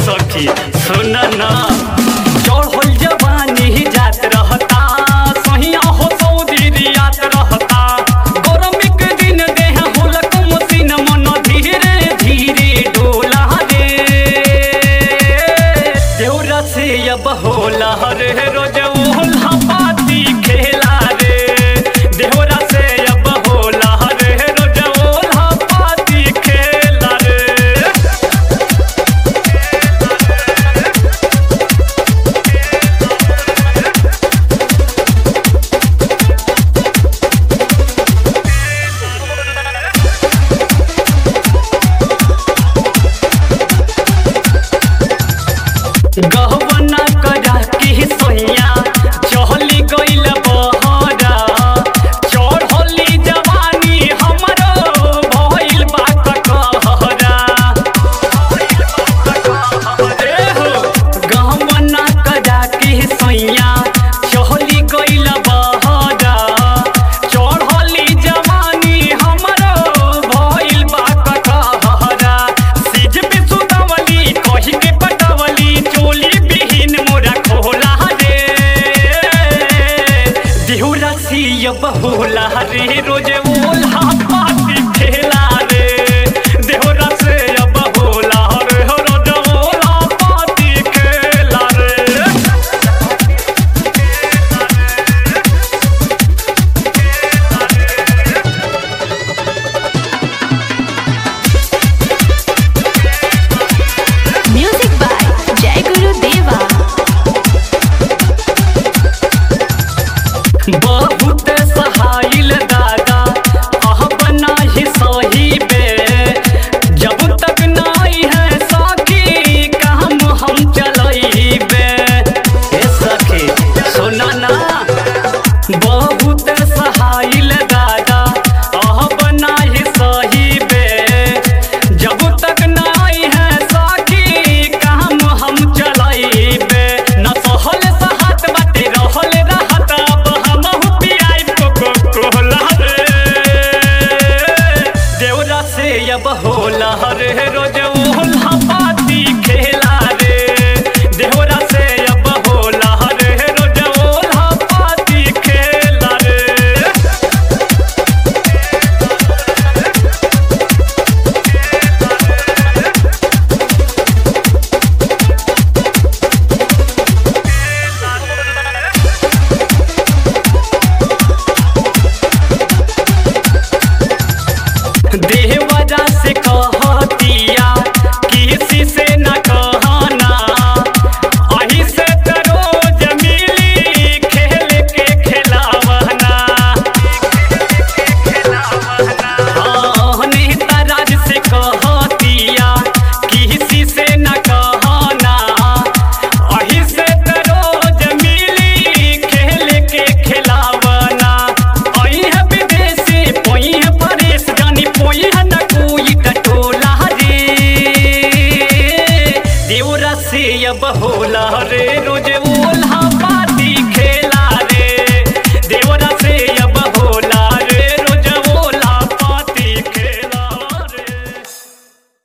सखी सुन ना चढ़ल जवानी जात रहता सहिया हो सऊदी रियात रहता गरमी के दिन देह हुलक मसीन मन धीरे धीरे डोला रे देवरा से अब होला रे रोज ओल्हा पाती खेला रे देवरा से अब होला रे रोज ओल्हा पाती खेला रे गहवना करा के सोइया चहली गइल बहरा चढ़ली जवानी हमरो भइल बा कटहरा ए हो गहवना करा के सोइया चहली गइल बहरा चढ़ली जवानी हमरो भइल बा कटहरा सिज पे सुतवली कहि के पटवली चोली बिहीन मोरा खोला रे दिहुरा सियब होला रे रोज ओल्हा पाती खेला रे देहुरा से अब होला रे रोज ओल्हा पाती खेला रे Music by Jai Guru Deva. बहुत सहाइल दादा अह बना ही सही बे जब तक नाई है सखी काम हम चलइबे हे सखी सुना ना बहुत सहाइल दादा अह बना ही सही बे जब तक नाई है सखी काम हम चलइबे न सहल सहत बाटे रहल रहत अब हमहु पियाइब कोको कोला रे देवरा से अब होला रे रोज ओल्हा पाती खेला रे देवरा से अब होला रे रोज ओल्हा पाती खेला रे देवरा से कहतिया किसी से न कहना अही से त रोज मिली खेल के खिलावना हाँ, नेता राज से कहतिया किसी से न कहना अही से त रोज मिली खेल के खिलावना अही है विदेशी पोई है परेश जानी पोई है न कोई टटोला रे देवरा से अब होला रे